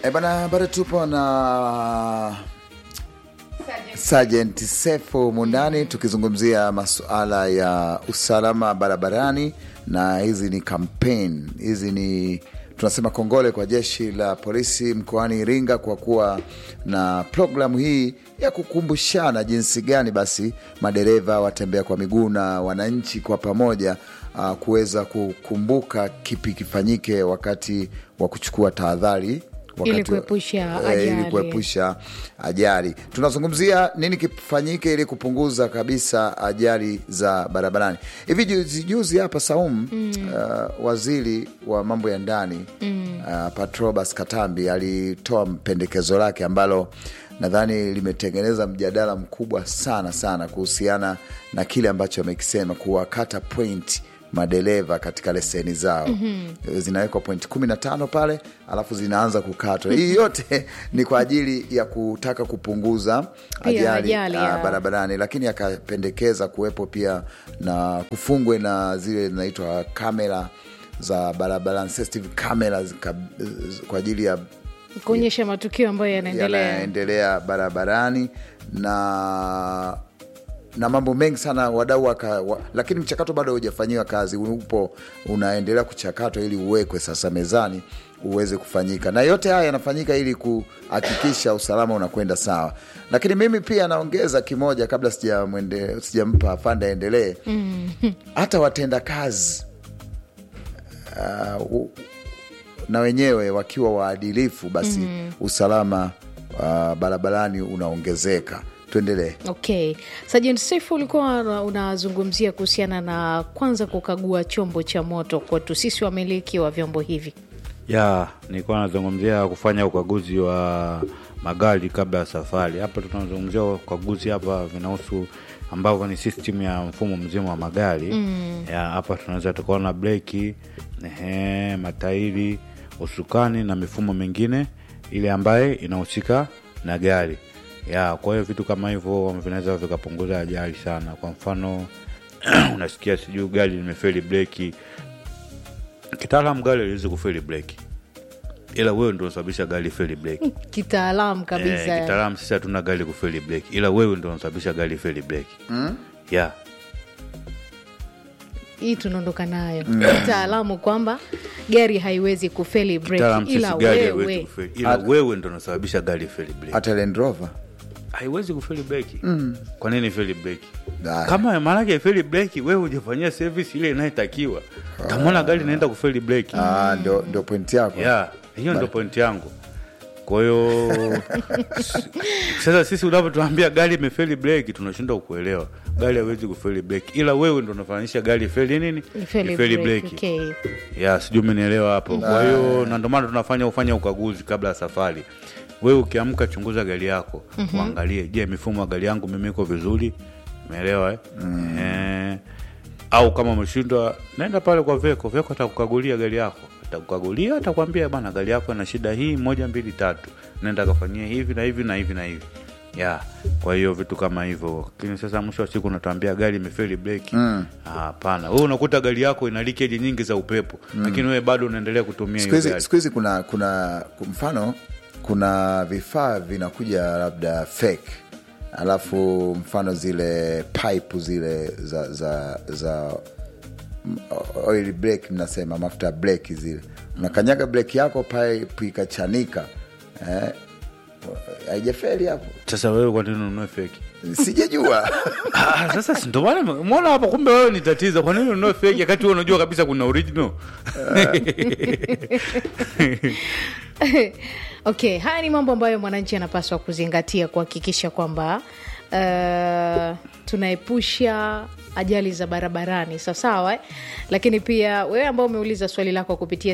E bana, bado tupo na Sergeant Sefu Mundani tukizungumzia masuala ya usalama barabarani, na hizi ni kampeni, hizi ni tunasema kongole kwa jeshi la polisi mkoani Iringa kwa kuwa na programu hii ya kukumbushana jinsi gani basi madereva, watembea kwa miguu na wananchi kwa pamoja uh, kuweza kukumbuka kipi kifanyike wakati wa kuchukua tahadhari wakati Ili wa- kuepusha eh, ili ajali. kuepusha ajali. Tunazungumzia nini kifanyike ili kupunguza kabisa ajali za barabarani. Hivi juzi juzi hapa Saum, uh, waziri wa mambo ya ndani uh, Patrobas Katambi alitoa pendekezo lake ambalo nadhani limetengeneza mjadala mkubwa sana sana kuhusiana na kile ambacho amekisema kuwakata point madereva katika leseni zao zinawekwa point kumi na tano pale alafu zinaanza kukatwa. Hii yote ni kwa ajili ya kutaka kupunguza Pia ajali, ajali, ah, ya. barabarani, lakini akapendekeza kuwepo pia na kufungwe na zile zinaitwa kamera za barabarani, sensitive cameras kab- kwa ajili ya kuonyesha matukio ambayo yanaendelea. yanaendelea barabarani na na mambo mengi sana wadau waka, wa, lakini mchakato bado haujafanyiwa kazi, upo unaendelea kuchakatwa ili uwekwe sasa mezani uweze kufanyika, na yote haya yanafanyika ili kuhakikisha usalama unakwenda sawa. Lakini mimi pia naongeza kimoja kabla sijamwende- sijampa afande aendelee, hata watenda kazi uh, u- na wenyewe wakiwa waadilifu basi usalama uh, barabarani unaongezeka. Tuendelee. Okay, Sergeant Sefu, ulikuwa una- unazungumzia kuhusiana na kwanza kukagua chombo cha moto kwetu sisi wamiliki wa vyombo hivi. ya nilikuwa nazungumzia kufanya ukaguzi wa magari kabla ya safari. Hapa tunazungumzia ukaguzi hapa vinahusu ambavyo ni system ya mfumo mzima wa magari ya hapa tunaweza tukaona breki, ehe, matairi, usukani na mifumo mingine ile ambaye inahusika na gari ya. Kwa hiyo vitu kama hivyo vinaweza vikapunguza ajali sana. Kwa mfano unasikia sijui gari limefeli breki kitaalam gari aliwezi kufeli breki ila wewe ndo unasababisha gari feli breki Kitaalamu kabisa. eh, kitaalam sisi hatuna gari kufeli breki ila wewe ndo unasababisha gari feli breki yeah. Hii tunaondoka nayo kitaalamu kwamba gari haiwezi kufeli kitaalam breki, ila sisi gari haiwezi wewe kufeli ila wewe ndo unasababisha gari feli breki Hata Land Rover haiwezi kufeli breki kwa nini feli breki Haya. kama maanake feli breki wewe hujafanyia service ile inayotakiwa tamona gari inaenda kufeli breki ah, ndio ndio pointi yako ya hiyo ndo pointi yangu kwa hiyo s- sasa sisi unavyotuambia gari imefeli breki tunashindwa kuelewa gari hawezi kufeli breki ila wewe ndo unafanisha gari ifeli nini Ifeli ifeli breki, breki okay. ya sijui umenielewa hapo kwa hiyo na ndio maana tunafanya ufanya ukaguzi kabla ya safari wewe ukiamka chunguza gari yako uangalie je mifumo ya gari yangu mimi iko vizuri umeelewa eh? Eh, au kama umeshindwa naenda pale kwa veko veko atakukagulia gari yako atakukagulia atakwambia bana gari yako ina shida hii moja mbili tatu nenda kafanyia hivi na hivi na hivi na hivi ya kwa hiyo vitu kama hivyo lakini sasa mwisho wa siku unatuambia gari imefeli breki hapana wewe unakuta gari yako ina likeji nyingi za upepo lakini wewe bado unaendelea kutumia siku hiyo hizi gari siku hizi kuna kuna kwa mfano kuna vifaa vinakuja labda fake alafu mfano zile pipe zile za za za m- oil brake mnasema mafuta ya breki zile unakanyaga breki yako pipe ikachanika eh, haijafeli hapo sasa wewe kwa nini ununue feki sijajua Ah, sasa si ndo maana mwona hapa kumbe wewe ni tatizo kwa nini ununue feki wakati wewe unajua kabisa kuna original Okay, haya ni mambo ambayo mwananchi anapaswa kuzingatia kuhakikisha kwamba uh, tunaepusha ajali za barabarani sawasawa eh? Lakini pia wewe ambao umeuliza swali lako kupitia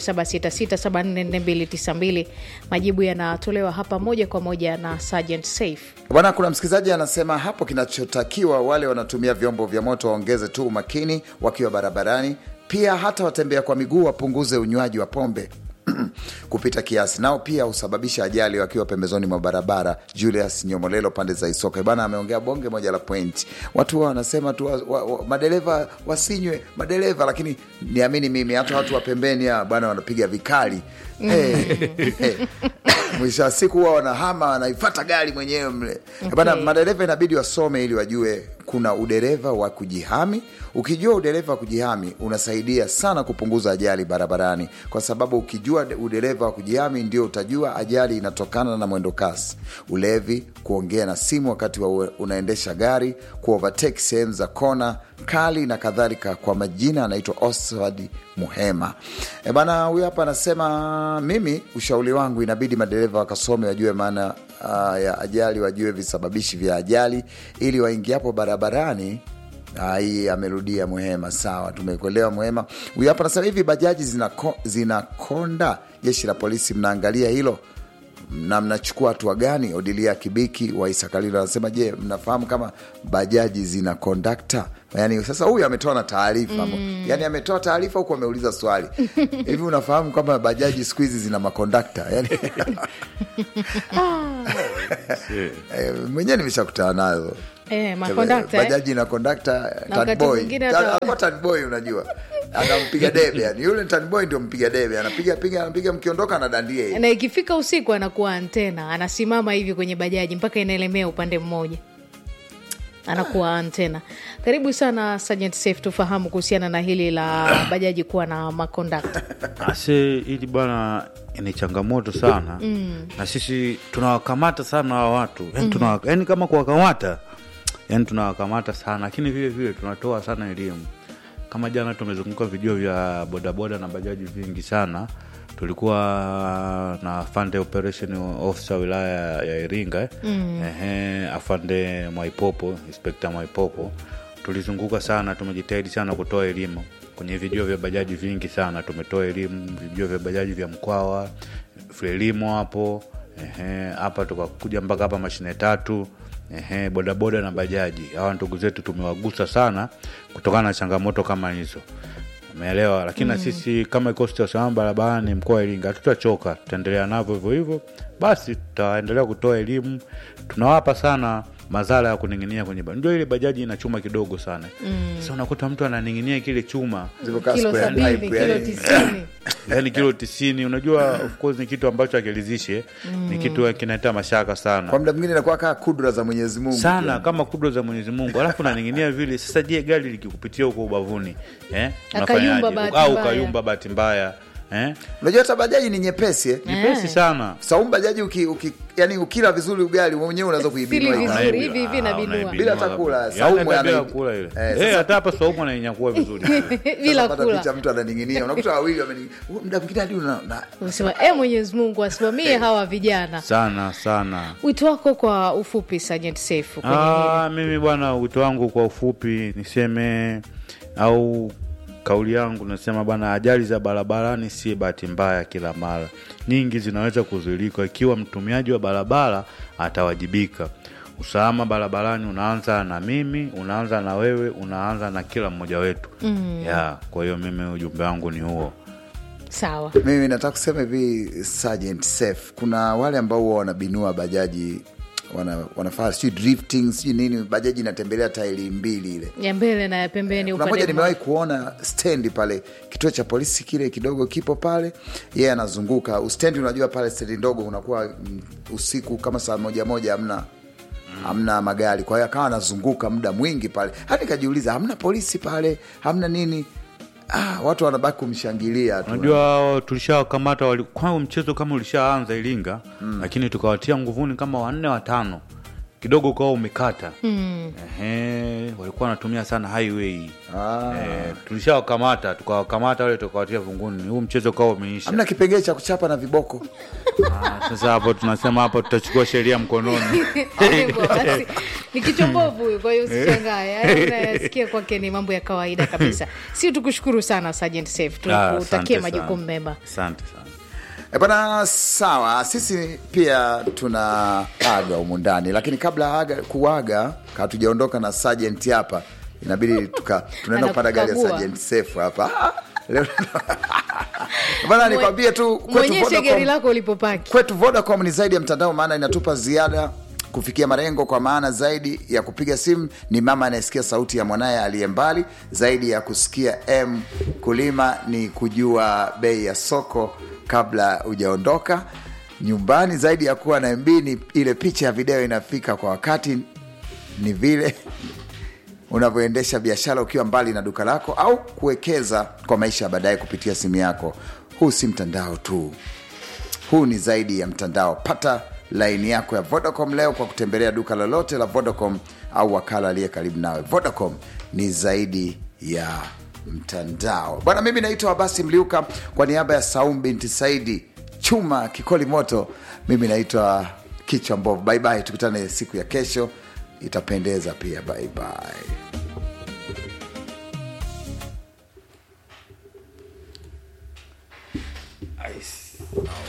0766744292 majibu yanatolewa hapa moja kwa moja na Sergeant Safe. Bwana, kuna msikilizaji anasema hapo, kinachotakiwa wale wanatumia vyombo vya moto waongeze tu umakini wakiwa barabarani, pia hata watembea kwa miguu wapunguze unywaji wa pombe. kupita kiasi, nao pia husababisha ajali wakiwa pembezoni mwa barabara. Julius Nyomolelo pande za Isoka bana ameongea bonge moja la point. Watu wa wanasema tu wa, wa, wa, madereva wasinywe madereva, lakini niamini mimi hata watu wa pembeni ya bana wanapiga vikali hey, hey. mwisho wa siku huwa wanahama wanaifata gari mwenyewe mle bana. Okay. Madereva inabidi wasome ili wajue kuna udereva wa kujihami. Ukijua udereva wa kujihami unasaidia sana kupunguza ajali barabarani, kwa sababu ukijua de- udereva wa kujihami ndio utajua ajali inatokana na mwendo kasi, ulevi, kuongea na simu wakati wa ue- unaendesha gari, kuovertake sehemu za kona kali na kadhalika. Kwa majina anaitwa Oswald Muhema. E bana, huyu hapa anasema mimi, ushauri wangu inabidi madereva wakasome, wajue maana uh, ya ajali, wajue visababishi vya ajali ili waingiapo barabarani Ah, hii amerudia Muhema. Sawa, tumekuelewa Muhema. Huyu hapa anasema hivi, bajaji zinako- zinakonda, jeshi la polisi mnaangalia hilo na mnachukua hatua gani? Odilia Kibiki wa Isakalilo anasema je, mnafahamu kama bajaji zina kondakta? Yani sasa huyu ametoa na taarifa mm. Yani ametoa taarifa huku ameuliza swali hivi, unafahamu kwamba bajaji siku hizi zina makondakta? Yani Eh, mwenyewe nimeshakutana nazo Eh, makondakta, eh? bajaji na kondakta Na wakati tanboy. mwingine Ta- hata- alikuwa tanboy, unajua anampiga debe yani, yule tanboy ndio mpiga debe, anapiga piga anapiga, mkiondoka anadandia hivi. na ikifika usiku anakuwa antena anasimama hivi kwenye bajaji mpaka inaelemea upande mmoja anakuwa antena karibu sana Sergeant Safe tufahamu kuhusiana na hili la bajaji kuwa na makondakta ase ili bwana ni changamoto sana mm. na sisi tunawakamata sana hawa watu yani, tunawa, yani kama kuwakamata yani tunawakamata sana lakini vile vile tunatoa sana elimu kama jana tumezunguka vijio vya bodaboda na bajaji vingi sana tulikuwa na afande operation officer wilaya ya iringa eh. mm. Ehe, afande mwaipopo inspekta mwaipopo tulizunguka sana tumejitahidi sana kutoa elimu kwenye vijio vya bajaji vingi sana tumetoa elimu vijio vya bajaji vya mkwawa frelimo hapo ehe, hapa tukakuja mpaka hapa mashine tatu ehe, bodaboda na bajaji hawa ndugu zetu tumewagusa sana kutokana na changamoto kama hizo umeelewa lakini na sisi kama kikosi cha usalama barabarani mkoa wa iringa hatutachoka tutaendelea navyo hivyo hivyo basi tutaendelea kutoa elimu tunawapa sana madhara ya kuning'inia kwenye ba- ndio ile bajaji ina chuma kidogo sana sasa unakuta mtu ananing'inia kile chuma Zilivyokaa kilo square sabini type, kilo yani. tisini yani kilo tisini unajua of course ni kitu ambacho akilizishe ni kitu kinaleta mashaka sana Kwa muda mwingine inakuwa kaa kudra za Mwenyezi Mungu sana pia. kama kudro za mwenyezi mungu alafu naning'inia vile sasa je gari likikupitia huko ubavuni eh? Akayumba unafanyaje? bahati au mbaya. ukayumba bahati mbaya eh? Unajua hata bajaji ni nyepesi eh? nyepesi sana Saumu bajaji uki, uki, yani ukila vizuri ugali mwenyewe unaweza kuibinua Sili ikawa. vizuri. hivi hivi Ah, inabinua. unaibinua Bila hata kabisa. kula, Ya, Saumu ume- bila anaibi- kula ile Eh, Eh, sasa- hata hapa saumu anainyakua vizuri bila Sasa pata kula picha mtu ananing'inia, unakuta wawili wameni muda mwingine hadi una na- unasema e mwenyezi mungu asimamie hawa vijana sana sana wito wako kwa ufupi Sergeant Safe kwenye hili. Ah, mimi bwana wito wangu kwa ufupi niseme au kauli yangu nasema bwana ajali za barabarani si bahati mbaya kila mara nyingi zinaweza kuzuilika ikiwa mtumiaji wa barabara atawajibika usalama barabarani unaanza na mimi unaanza na wewe unaanza na kila mmoja wetu mm. ya kwa hiyo mimi ujumbe wangu ni huo sawa mimi nataka kusema hivi Sergeant Safe, kuna wale ambao huwa wanabinua bajaji wana, wanafaa sijui drifting sijui nini, bajaji inatembelea tairi mbili ile ya mbele na ya pembeni kuna upande moja nimewahi kuona stendi pale kituo cha polisi kile kidogo kipo pale yeye anazunguka ustendi unajua pale stendi ndogo unakuwa mm, usiku kama saa moja moja hamna hamna magari kwa hiyo akawa anazunguka muda mwingi pale hadi nikajiuliza hamna polisi pale hamna nini ah, watu wanabaki kumshangilia tu unajua tulishawakamata wali- kwa mchezo kama ulishaanza iringa mm. lakini tukawatia nguvuni kama wanne watano kidogo ukawa umekata mm. Ehe, walikuwa wanatumia sana highway Ah. Eh, tulishawakamata tukawakamata wale tukawatia vunguni huu mchezo ukawa umeisha hamna kipengee cha kuchapa na viboko Ah, sasa hapo tunasema hapo tutachukua sheria mkononi Hivyo basi ni kichombovu huyu, kwa hiyo usishangae. Haya unayasikia kwake ni mambo ya kawaida kabisa. Si tukushukuru sana Sergeant Safe, Ah, tukutakie asante majukumu sana. mema. asante sana E bana, sawa. Sisi pia tuna aga humu ndani, lakini kabla aga kuaga, hatujaondoka na Sergeant hapa, inabidi tuka tunaenda kupanda gari ya Anakukagua. Sergeant Safe hapa Ah, leo bana nikwambie tu kwetu mwonyeshe gari Vodacom- lako ulipopaki kwetu vodacom ni zaidi ya mtandao maana inatupa ziada kufikia malengo kwa maana zaidi ya kupiga simu ni mama anayesikia sauti ya mwanaye aliye mbali zaidi ya kusikia m kulima ni kujua bei ya soko kabla hujaondoka nyumbani zaidi ya kuwa na mb ni ile picha ya video inafika kwa wakati ni vile unavyoendesha biashara ukiwa mbali na duka lako au kuwekeza kwa maisha ya baadaye kupitia simu yako huu si mtandao tu huu ni zaidi ya mtandao pata laini yako ya vodacom leo kwa kutembelea duka lolote la vodacom au wakala aliye karibu nawe vodacom ni zaidi ya mtandao bwana mimi naitwa abasi mliuka kwa niaba ya saum binti saidi chuma kikoli moto mimi naitwa kichwa mbovu baibai tukutane siku ya kesho itapendeza pia baibai